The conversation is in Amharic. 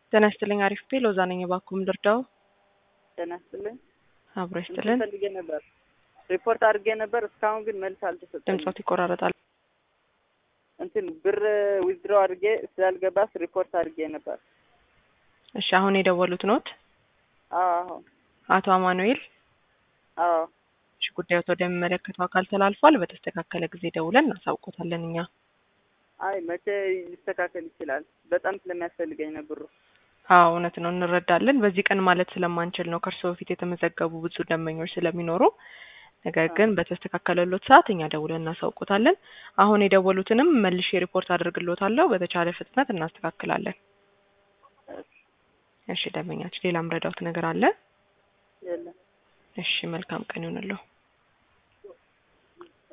ጤና ይስጥልኝ። አሪፍ ቤ ሎዛ ነኝ። እባክዎን ልርዳው? ጤና ይስጥልኝ። አብሮ ይስጥልን። ፈልጌ ነበር ሪፖርት አድርጌ ነበር። እስካሁን ግን መልስ አልተሰጠኝም። ድምጾት ይቆራረጣል። እንትን ብር ዊዝድሮ አድርጌ ስላልገባስ ሪፖርት አድርጌ ነበር። እሺ፣ አሁን የደወሉት ኖት አዎ አቶ አማኑኤል? አዎ እሺ፣ ጉዳዮት ወደሚመለከተው አካል ተላልፏል። በተስተካከለ ጊዜ ደውለን እናሳውቆታለን እኛ አይ መቼ ሊስተካከል ይችላል? በጣም ስለሚያስፈልገኝ ነው ብሩ። አዎ እውነት ነው፣ እንረዳለን። በዚህ ቀን ማለት ስለማንችል ነው ከእርስዎ በፊት የተመዘገቡ ብዙ ደንበኞች ስለሚኖሩ። ነገር ግን በተስተካከለሎት ሰዓት እኛ ደውለን እናሳውቆታለን። አሁን የደወሉትንም መልሼ ሪፖርት አድርግሎታለሁ። በተቻለ ፍጥነት እናስተካክላለን። እሺ ደንበኛችን፣ ሌላ ምረዳውት ነገር አለ? የለም እሺ መልካም ቀን ይሆንልዎ።